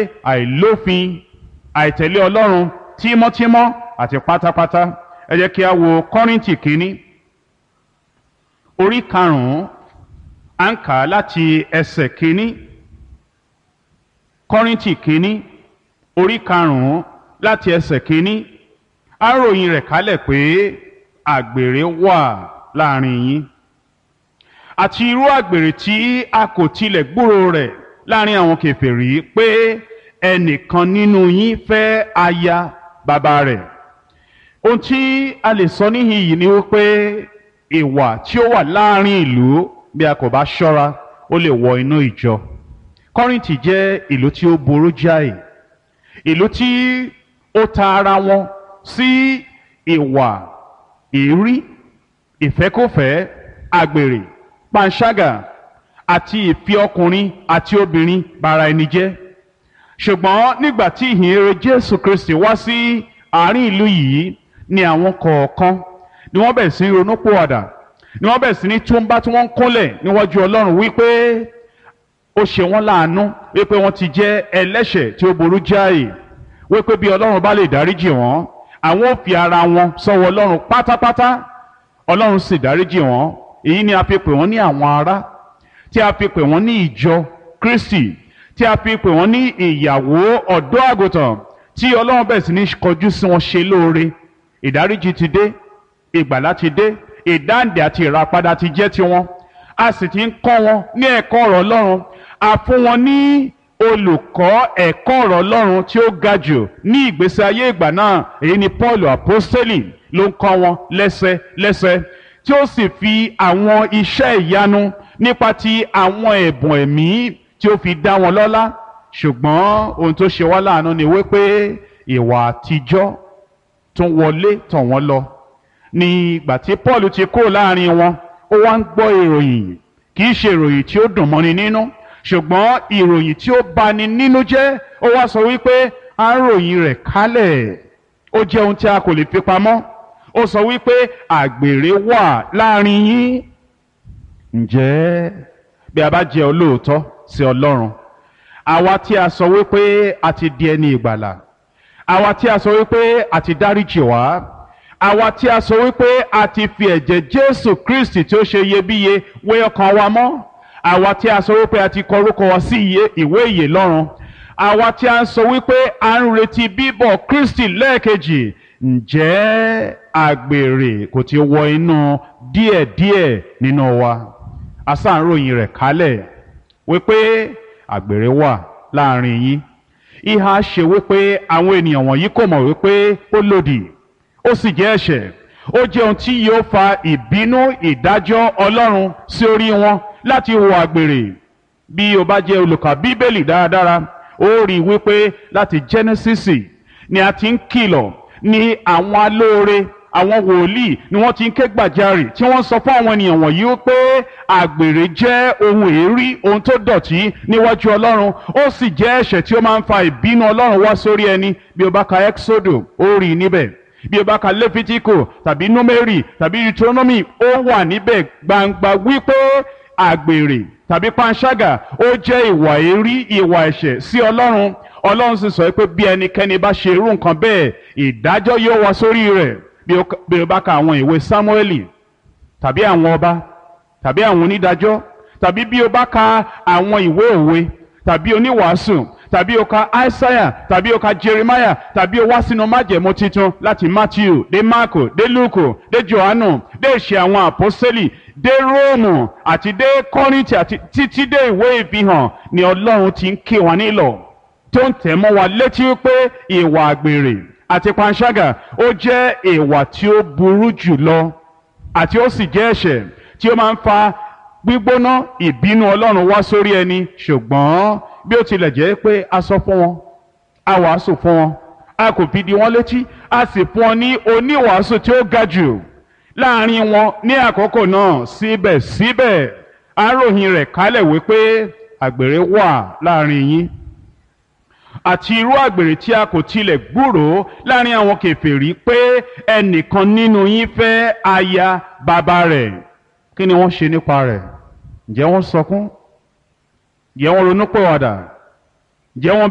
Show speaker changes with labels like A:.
A: àìlófin àìtẹ̀lé ọlọ́run tímọ́tímọ́ àti pátápátá ẹ jẹ́ kí a wo kọ́rìntì kínní orí karùn-ún à ń kà á láti ẹsẹ̀ kínní kọ́rìntì kínní orí karùn-ún láti ẹsẹ̀ kínní á ròyìn rẹ̀ kálẹ̀ pé àgbèrè wà láàrin yín àti irú àgbèrè tí a kò tilẹ̀ gbúrò rẹ̀ láàrin àwọn kèfèrí pé ẹnìkan nínú yín fẹ́ aya bàbá rẹ̀ ohun tí a lè sọ níhìn yìí ni wípé ìwà tí ó wà láàrin ìlú bí a kò bá ṣọ́ra ó lè wọ inú ìjọ kọ́rìntì jẹ́ ìlú tí ó burú jáì ìlú tí ó ta ara wọn sí ìwà ìrí ìfẹ́kọ̀fẹ́ àgbèrè panṣágà àti ìfi ọkùnrin àti obìnrin bara ẹni jẹ́ ṣùgbọ́n nígbà tí ìhìnrere Jésù Kristi wá sí àárín ìlú yìí ni àwọn kọ̀ọ̀kan ni wọ́n bẹ̀rẹ̀ sí ronú pòwàdà ni wọ́n bẹ̀rẹ̀ sí ní túnbá tí wọ́n ń kúnlẹ̀ níwájú Ọlọ́run wípé ó ṣe wọ́n láàánú wípé wọ́n ti jẹ́ ẹlẹ́ṣẹ̀ tí ó burú jáì wípé bí Ọlọ́run bá lè dáríjì wọ́n àwọn ò fi ara wọn sọ́wọ́ Ọlọ́run pátápátá Ọlọ́run sì dáríjì wọ́n èyí ni a fi pè wọ́n ní àwọn ará tí a fi pè wọ́n ní ìjọ Kristi tí a fi pè wọ́n ní ìyàwó ọ̀dọ́ àgùntàn tí Ọlọ́run bẹ̀rẹ̀ sí ní kọjú sí wọn ṣe lóore ìdáríjì ti dé ìgbàlá ti dé ìdáǹdè àti ìràpadà ti jẹ́ tiwọn a sì ti ń kọ́ wọn ní ẹ̀kọ́ ọ̀rọ̀ Ọlọ́run a fún wọn ní olùkọ́ ẹ̀kọ́ ọ̀rọ̀ Ọlọ́run tí ó ga jù ní ìgbésí ayé ìgbà náà èyí ni Paul apostoli ló ń kọ́ wọn lẹ́sẹ̀ lẹ́sẹ̀ tí ó sì fi àwọn iṣẹ́ ìyanu nípa ti àwọn ẹ̀bùn ẹ̀mí tí ó fi dá wọn lọ́lá ṣùgbọ́n ohun tó ṣe wá láàánú ni wípé ìwà àtijọ́ tó wọlé tọ̀ wọ́n lọ ní ìgbà tí Paul ti kúrò láàrin wọn ó wá ń gbọ́ ìròyìn kì í ṣe ìròyìn tí ó dùn mọ́ni nínú ṣùgbọ́n ìròyìn tí ó bani nínú jẹ́ ó wá sọ wípé à ń ròyìn rẹ̀ kálẹ̀ ó jẹ́ ohun tí a kò lè fi pamọ́ ó sọ wípé àgbèrè wà láàrin yín ǹjẹ́ bí a bá jẹ́ olóòótọ́ sí Ọlọ́run àwa tí a sọ wípé a ti di ẹni ìgbàlà àwa tí a sọ wípé a ti dáríjì wá àwa tí a sọ wípé a ti fi ẹ̀jẹ̀ Jésù Kristi tí ó ṣe iyebíye wé ọkàn wa mọ́ àwa tí a sọ wípé a ti kọ orúkọ wa sí ìwé ìyè lọ́run àwa tí a ń sọ wípé a ń retí bíbọ̀ Kristi lẹ́ẹ̀kejì ǹjẹ́ àgbèrè kò ti wọ inú díẹ̀díẹ̀ nínú wa asáǹròyìn rẹ̀ kálẹ̀ wípé àgbèrè wà láàrin yín ìhà ṣe wípé àwọn ènìyàn wọ̀nyí kò mọ̀ wípé ó lòdì ó sì jẹ́ ẹ̀ṣẹ̀ ó jẹ́ ohun tí yóò fa ìbínú ìdájọ́ Ọlọ́run sí orí wọn láti wo àgbèrè bí o bá jẹ́ olùkà bíbélì dáradára ó rí i wípé láti Genesis ni a ti ń kìlọ̀ ní àwọn alóore àwọn wòlíì ni wọ́n ti ń ké gbàjarè tí wọ́n sọ fún àwọn ènìyàn wọ̀nyí wípé àgbèrè jẹ́ ohun èérí ohun tó dọ̀tí níwájú Ọlọ́run ó sì jẹ́ ẹ̀ṣẹ̀ tí ó máa ń fa ìbínú Ọlọ́run wá sórí ẹni bí o bá ka Exodo ó rí i níbẹ̀ bí o bá ka lẹ́fítíkò tàbí númẹ́rì tàbí deuteronomy ó wà níbẹ̀ gbangba wípé àgbèrè tàbí panṣágà ó jẹ́ ìwà èrí ìwà ẹ̀ṣẹ̀ sí ọlọ́run ọlọ́run sì sọ pé bí ẹnikẹ́ni bá ṣe irú nǹkan bẹ́ẹ̀ ìdájọ́ yóò wá sórí rẹ̀ bí o bá ka àwọn ìwé sámúẹ́lì tàbí àwọn ọba tàbí àwọn onídàájọ́ tàbí bí o bá ka àwọn ìwé òwe tàbí oníwàásù tàbí o ka Isaiah tàbí o ka Jeremiah tàbí o wá sínú májẹ̀mú titun láti Matthew dé Marko dé Luke dé Johannu dé ìṣe àwọn àpọ́sẹ́lì dé Róòmù àti dé Kọ́ríńtì àti títí dé ìwé ìfihàn ni Ọlọ́run ti ń ké wa nílọ̀ tó ń tẹ̀ mọ́ wa létí pé ìwà àgbèrè àti panṣágà ó jẹ́ ìwà tí ó burú jù lọ àti ó sì jẹ́ ẹ̀ṣẹ̀ tí ó máa ń fa gbígbóná ìbínú Ọlọ́run wá sórí ẹni ṣùgbọ́n bí ó tilẹ̀ jẹ́ pé a sọ fún wọn a wàásù fún wọn a kò fi di wọn létí a sì fún wọn ní oníwàásù tí ó ga jù láàrin wọn ní àkókò náà síbẹ̀síbẹ̀ aróhin rẹ̀ kálẹ̀ wípé àgbèrè wà láàrin yín àti irú àgbèrè tí a kò tilẹ̀ gbúròó láàrin àwọn kèfèrí pé ẹnìkan nínú yín fẹ́ aya bàbá rẹ̀ kí ni wọ́n ṣe nípa rẹ̀ ǹjẹ́ wọ́n sọkún ǹjẹ́ wọ́n ronú pọ̀wàdà ǹjẹ́ wọ́n